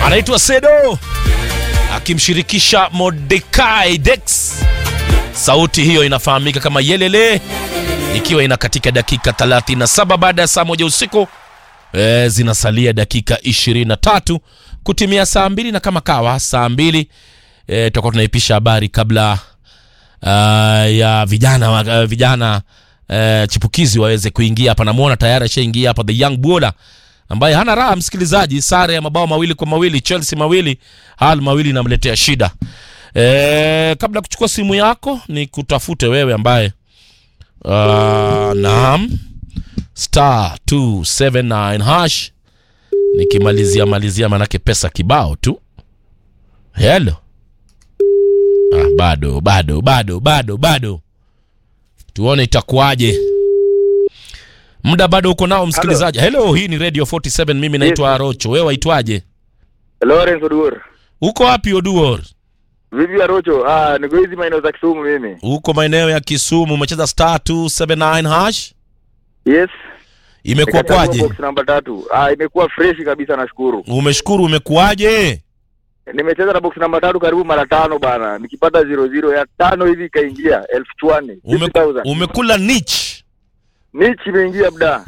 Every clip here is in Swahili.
anaitwa Sedo akimshirikisha Mordekai Dex. Sauti hiyo inafahamika kama Yelele, ikiwa ina katika dakika 37 baada ya saa moja usiku. E, zinasalia dakika 23 kutimia saa mbili, na kama kawa saa mbili e, tutakuwa tunaipisha habari kabla uh, ya vijana wa- uh, vijana uh, chipukizi waweze kuingia hapa. Namwona tayari ashaingia hapa the young Buola ambaye hana raha msikilizaji, sare ya mabao mawili kwa mawili Chelsea mawili hal mawili inamletea shida. E, kabla ya kuchukua simu yako ni kutafute wewe ambaye uh, naam star 279 hash nikimalizia malizia manake pesa kibao tu. Hello. Ah, bado bado bado bado bado, tuone itakuwaje. Muda bado uko nao msikilizaji. Hello, hii ni Radio 47, mimi naitwa Rocho. Wewe waitwaje? Lawrence Oduor. Uko wapi Oduor? Vipi Arocho? Ah, niko hizi maeneo za Kisumu mimi. Uko maeneo ya Kisumu, umecheza star 279 hash, Yes. imekuwa Nikachagua kwaje? Box namba tatu. Ah, imekuwa fresh kabisa nashukuru. Umeshukuru, umekuwaje? Nimecheza na box namba tatu karibu mara tano bana. Nikipata 00 ya tano hivi ikaingia elfu chwani. Ume, 50,000. umekula niche. Nichi imeingia bda.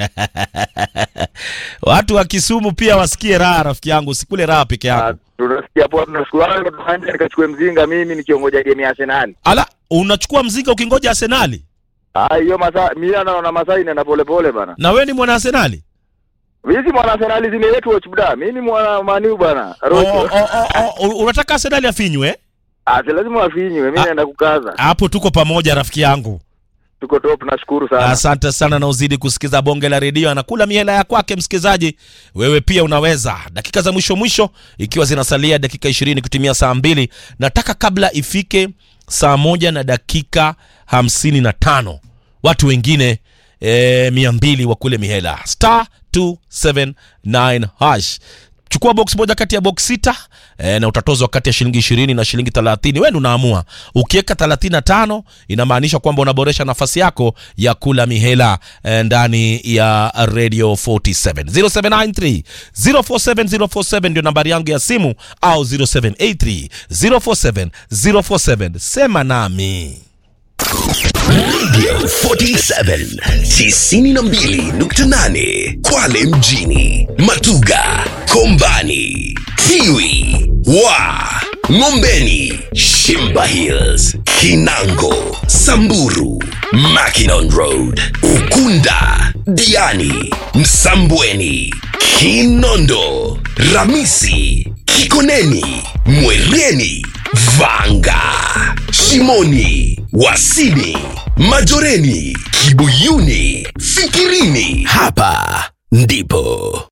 Watu wa Kisumu pia wasikie raha, rafiki yangu, usikule raha peke Ah, yako. tunasikia hapo tunashukuru hapo tunaanza nikachukue mzinga mimi nikiongoja game ya Arsenal. Ala, unachukua mzinga ukingoja Arsenali, Ah, hiyo masaa mimi naona masaa inaenda pole pole bana. na wewe ni mwana Arsenali? Mimi si mwana Arsenal zile wetu watch bda. Mimi ni mwana Maniu bana. Oh, Rocho. oh, oh, oh, unataka Arsenali afinywe? Ah, si lazima wafinywe. Mimi Ah. naenda kukaza. Hapo tuko pamoja rafiki yangu. Tuko top, nashukuru sana. Asante sana na uzidi kusikiza bonge la redio, anakula mihela ya kwake. Msikilizaji, wewe pia unaweza. Dakika za mwisho mwisho, ikiwa zinasalia dakika ishirini kutimia saa mbili, nataka kabla ifike saa moja na dakika hamsini na tano watu wengine e, mia mbili wa kule mihela star 279 hash chukua box moja kati ya box sita e, na utatozwa kati ya shilingi ishirini na shilingi thelathini wewe ndio unaamua ukiweka thelathini na tano inamaanisha kwamba unaboresha nafasi yako ya kula mihela e, ndani ya radio 47 0793 047 047 ndio nambari yangu ya simu au 0783 047 047 sema nami Radio 47 92.8 Kwale mjini, Matuga, Kombani, Tiwi, Wa, Ngombeni, Shimba Hills, Kinango, Samburu, Mackinon Road, Ukunda, Diani, Msambweni, Kinondo, Ramisi, Kikoneni, Mwereni, Vanga, Shimoni, Wasini, Majoreni, Kibuyuni, Fikirini. Hapa ndipo